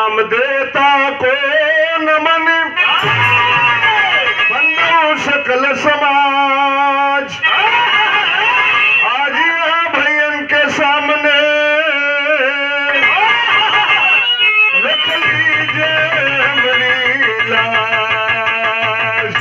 राम देता को नमन बंदो सकल समाज आज यहाँ भैयन के सामने रख लीजिए हमारी लाश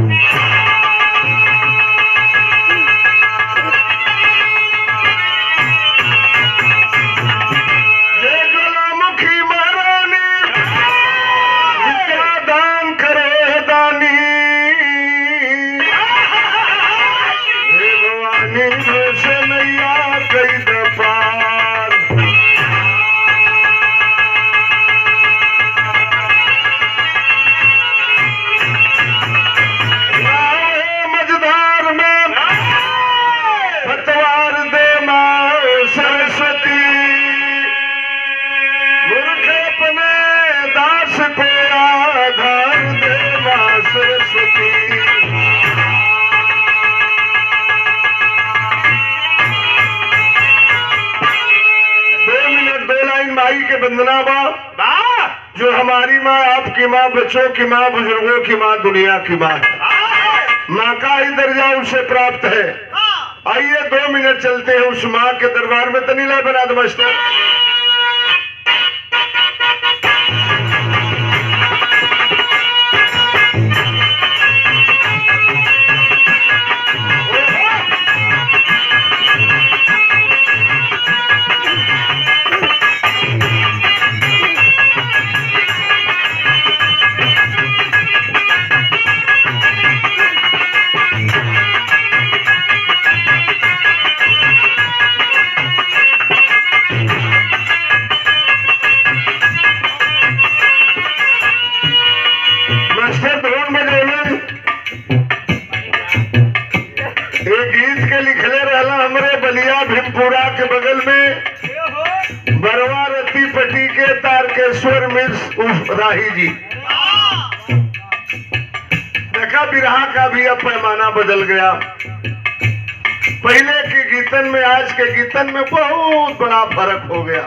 जय ज्वालामुखी महारानी विद्या दान करे दानी हे भवानी से नैया कई दफार राहे मझधार में पतवार दे माँ सरस्वती मूर्ख अपने दास को आधार दे माँ सरस्वती दो मिनट दो लाइन माई के वंदना बा जो हमारी माँ आपकी माँ बच्चों की माँ बुजुर्गों की माँ दुनिया की माँ है माँ का ही दर्जा उसे प्राप्त है आइए दो मिनट चलते हैं उस माँ के दरबार में तनीला बना दो मास्टर मास्टर ड्रोन बजौलन एक गीत के लिखले रहला हमरे बलिया भीमपुरा के बगल में बरवा रती पटी के तारकेश्वर मिस उर्फ राही जी देखा बिरहा का भी अब पैमाना बदल गया पहले के गीतन में आज के गीतन में बहुत बड़ा फर्क हो गया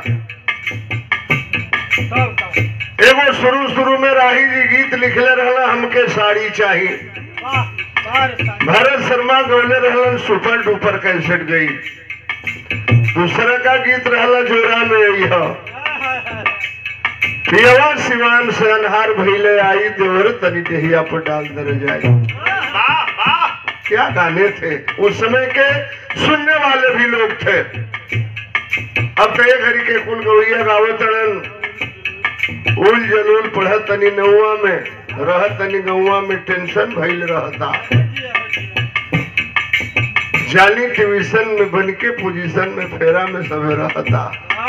एगो शुरू शुरू में राही जी गीत लिखले रहला हमके साड़ी चाहिए भरत शर्मा गौले रहलन सुपर डुपर कैसेट गई दूसरा का गीत रहला जोरा में यह पियवा सिवान से अनहार भइले आई देवर तनी देहिया पर डाल दर जाए क्या गाने थे उस समय के सुनने वाले भी लोग थे अब तो एक हरी के कुल गौरिया गावतड़न उल जलूल पढ़त तनी नौवा में रहत तनी गौवा में टेंशन भइल रहता जाली ट्यूशन में बन के पोजीशन में फेरा में सबे रहता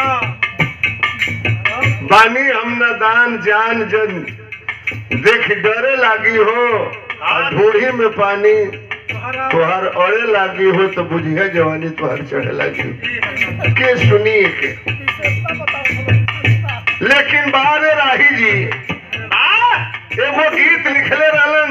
बानी हम न दान जान जन देख डरे लागी हो और ढूढ़ी में पानी तुहार अड़े लागी हो तो बुझिया जवानी तुहार चढ़े लागी के सुनिए के लेकिन बारे राही जी एगो गीत लिखले रहलन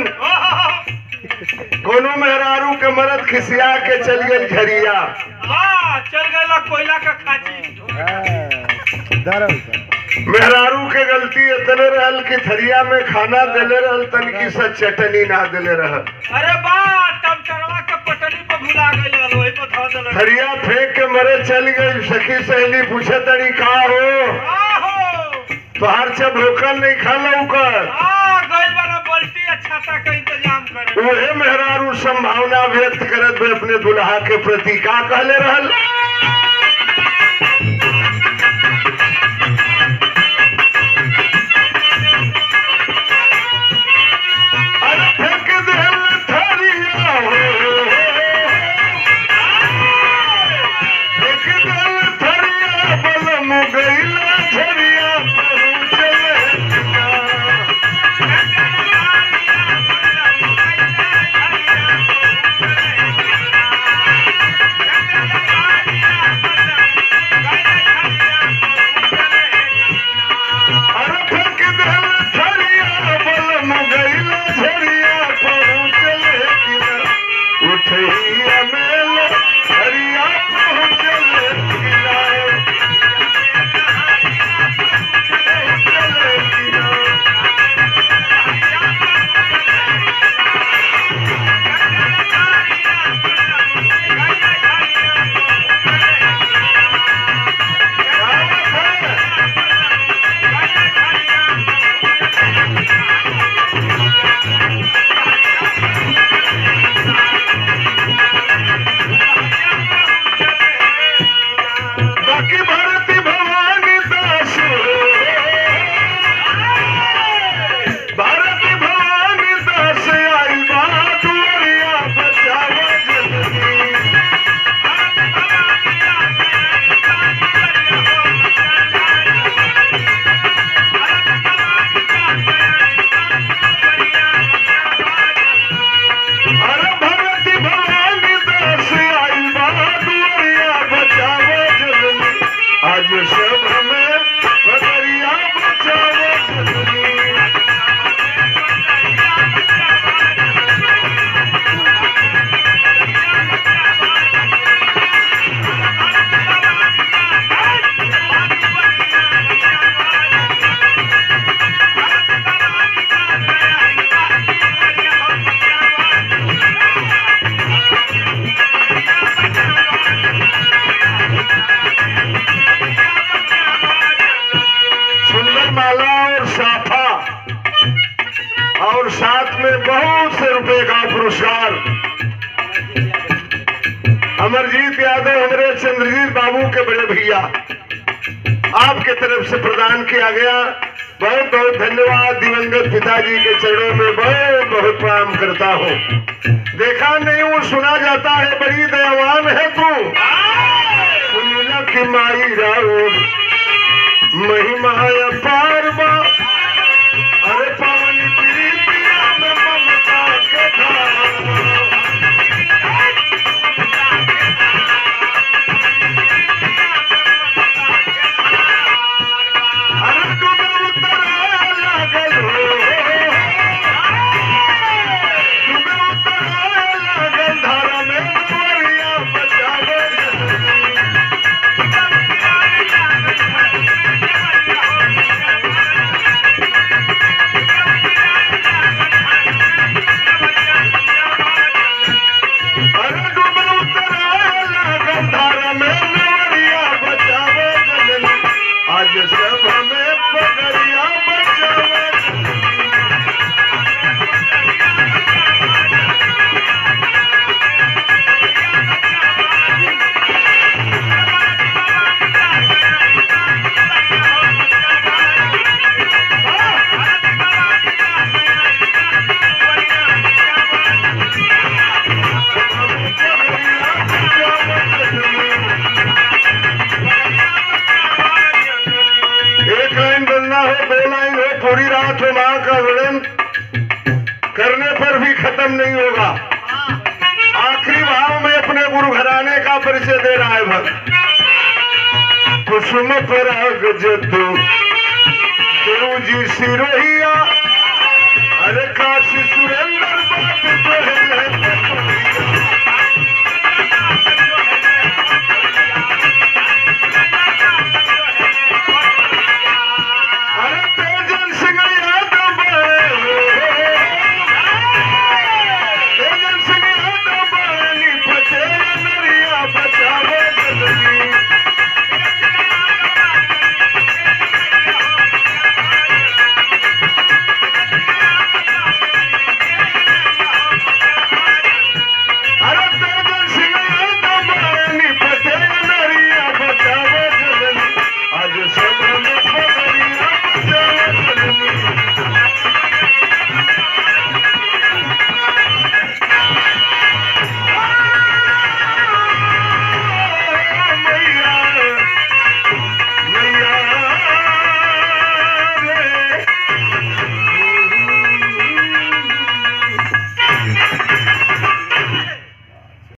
कोनो मेहरारू के मरद खिसिया के चल गेल झरिया चल गया कोयला का खाची मेहरारू के गलती इतने रहल कि थरिया में खाना देले रहल तनकी सा चटनी ना देले रहल अरे बा टमटरवा के पटनी पर भुला गई वही पर धो देले थरिया फेंक के मरे चल गई सखी सहेली पूछे तनी का हो आहो तोहार से भूखल नहीं खा लौकर आ गइल बना बल्टी आ छाता का इंतजाम करे उहे मेहरारू संभावना व्यक्त करत हुए अपने दुल्हा के प्रति का कहले रहल अरे फेंक देल थरिया हो। फेंक देल थरिया, बलम गइला झरिया, पहुँचले बिना। अरे फेंक देल थरिया, बलम गइला झरिया, पहुँचले बिना। उठैया मेल, झरिया पहुँचले बिना। आज सब हमें बदरिया बचावे जननी सुंदर माला और साफा और साथ में बहुत से रुपए का पुरस्कार अमरजीत यादव हमारे चंद्रजीत बाबू के बड़े भैया आपके तरफ से प्रदान किया गया बहुत बहुत धन्यवाद दिवंगत पिताजी के चरणों में बहुत बहुत प्रणाम करता हूँ देखा नहीं वो सुना जाता है बड़ी दयावान है तू सुनीला की माई राउर महिमा अपार बा अरे पवन प्रीतिया में ममता के धार बा। अरे डूबे उतरे लागल हो। डूबे उतरे लागल धारा में गोरिया बचावे जननी। अरे डूबे उतरे लागल धारा में गोरिया बचावे जननी। आज सब हमें पगड़िया बचावे जननी। एक लाइन बनना हो दो लाइन हो पूरी रात हो माँ का वर्णन करने पर भी खत्म नहीं होगा आखिरी भाव में अपने गुरु घराने का परिचय दे रहा है भक्त कुसुम पराग जतु गुरु जी सिरोहिया अरे काशी सुरेंद्र बात तो है